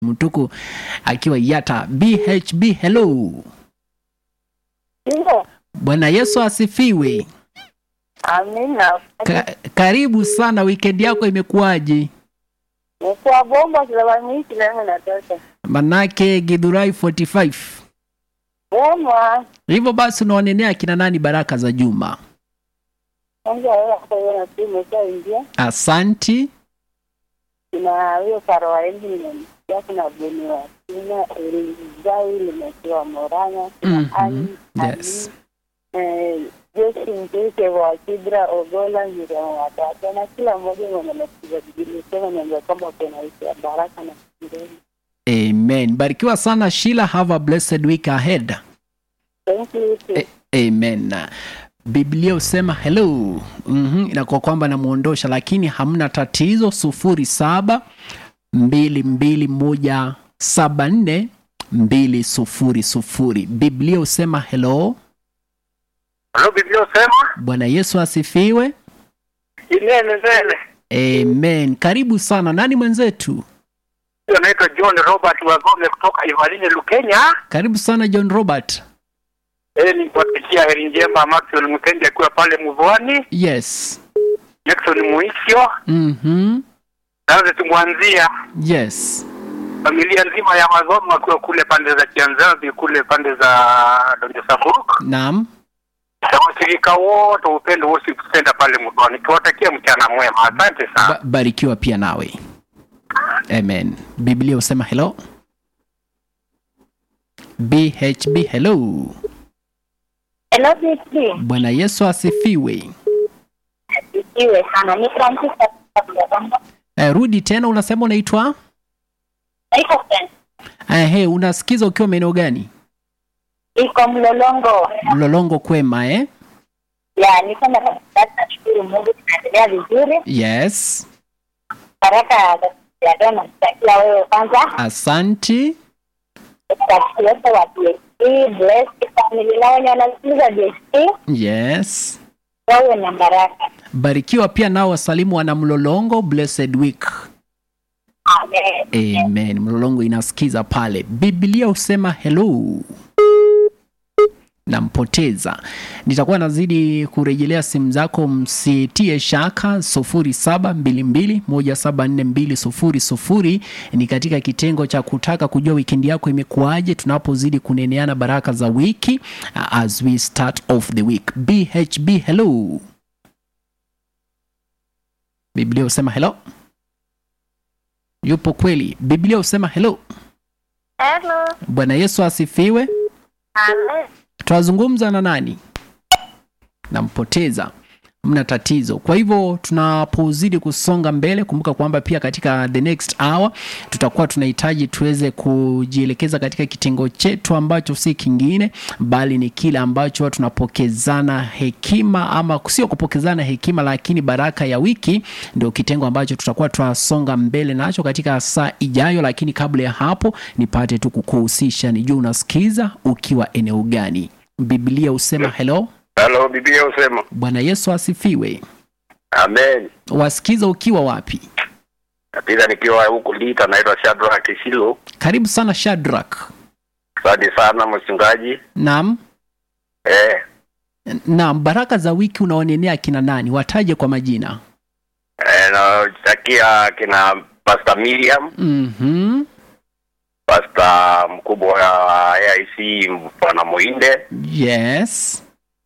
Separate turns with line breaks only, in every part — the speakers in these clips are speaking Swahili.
Mtuku akiwa Yata. BHB, hello.
Ndio.
Bwana Yesu asifiwe.
Amina.
Ka, karibu sana, weekend yako imekuwaje?
Nikuwa bomba kilalamiki leo natosha.
Manake Githurai 45.
Bomba.
Hivyo basi unawanenea kina nani baraka za Juma?
Kwanza wewe hapo wewe na timu imeshaingia.
Asanti.
Kuna huyo Karoa Engine nimesikia kuna Beni wa Kenya, Elizai limetiwa Moranya, kuna
Mhm.
Ani,
Yes.
Ali, eh, Josi Mteke wa Kibra, Ogola, Miriam Watata na kila mmoja mwenye amesikiza Biblia sema niambia kwamba kuna wiki ya baraka na kireni.
Amen. Barikiwa sana Sheila, have a blessed week ahead.
Thank you. too.
A- Amen. Biblia husema hello. Mhm, inakuwa kwamba namuondosha, lakini hamna tatizo. sufuri saba mbili mbili moja saba nne mbili sufuri sufuri. Biblia husema hello.
Halo, Biblia usema
Bwana Yesu asifiwe.
inene nene.
Amen. Karibu sana. Nani mwenzetu?
Huyo anaitwa John Robert Wagome kutoka Ivalini, Lukenya.
Karibu sana John Robert.
Eh, ni kuwatakia heri njema Maxwell Mtendi akiwa pale Mvwani,
Yes.
Jackson Muisio.
Mhm.
Sasa tumwanzia
Yes.
familia nzima ya Mazomo akiwa kule pande za Kianzabi, kule pande za Donjo Safuruk,
Naam.
na washirika wote wa upendo wote kusenda pale Mvwani. Tuwatakia mchana mwema, asante sana.
Ba- barikiwa pia nawe amen biblia husema hello bhb hello
Hello, BT.
bwana yesu asifiwe
Iwe sana. Ni Francis kutoka Bomba.
eh, rudi tena unasema unaitwa
Iko friend.
eh, hey, unasikiza ukiwa maeneo gani
Iko Mlolongo.
mlolongo kwema eh?
Ya, niko na katikati nashukuru Mungu tunaendelea vizuri.
yes
Baraka ya leo namtakia wewe kwanza.
asanti
Rafiki wote wa DSP, blessed family na wenye wanasikiliza DSP,
yes
wawe na baraka.
barikiwa pia nao wasalimu wana mlolongo blessed week
Amen.
amen mlolongo inasikiza pale biblia husema hello nampoteza nitakuwa nazidi kurejelea simu zako msitie shaka 0722174200 ni katika kitengo cha kutaka kujua wikendi yako imekuwaje tunapozidi kuneneana baraka za wiki uh, as we start off the week bhb hello biblia husema hello yupo kweli biblia husema hello
Hello.
bwana yesu asifiwe
Amen.
tunazungumza na nani nampoteza mna tatizo kwa hivyo tunapozidi kusonga mbele kumbuka kwamba pia katika the next hour tutakuwa tunahitaji tuweze kujielekeza katika kitengo chetu ambacho si kingine bali ni kile ambacho tunapokezana hekima ama sio kupokezana hekima lakini baraka ya wiki ndio kitengo ambacho tutakuwa tunasonga mbele nacho katika saa ijayo lakini kabla ya hapo nipate tu kukuhusisha nijua unasikiza ukiwa eneo gani biblia husema hello
Halo, Biblia usema
bwana yesu asifiwe
amen.
wasikiza ukiwa wapi
Napita nikiwa huku Lita, naitwa Shadrack Kisilo.
karibu sana shadrak
Asante sana mchungaji.
naam
Eh,
naam baraka za wiki unaonenea kina nani wataje kwa majina
eh, natakia kina Pastor Miriam,
mm-hmm.
Pastor mkubwa wa AIC Bwana Muinde,
yes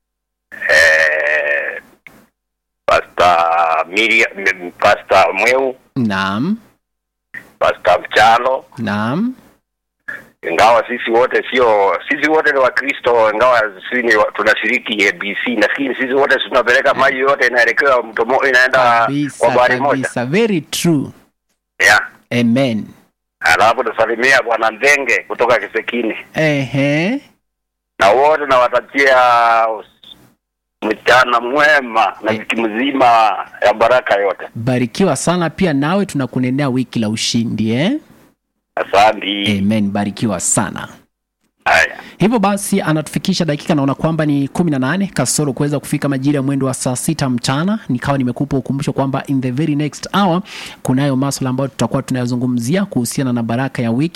eh, Pastor Miriam, Pastor Mweu,
naam
Pastor Mchalo.
naam
Ingawa sisi wote sio, sisi wote ni Wakristo, ingawa sisi ni wa- tunashiriki ABC, nafikiri sisi wote tunapeleka maji yote inaelekea mto mo- inaenda
kabisa
kwa bahari moja.
kabisa very true
Yeah.
amen
Alafu tusalimia Bwana Ndenge kutoka Kisekini
ehe
na wote nawatakia us- mchana mwema na wiki mzima ya baraka yote.
barikiwa sana pia nawe tunakunenea wiki la ushindi eh?
Asante.
amen barikiwa sana
Haya.
hivyo basi anatufikisha dakika naona kwamba ni 18 kasoro kuweza kufika majira ya mwendo wa saa sita mchana nikawa nimekupa ukumbusho kwamba in the very next hour kunayo maswala ambayo tutakuwa tunayazungumzia kuhusiana na baraka ya wiki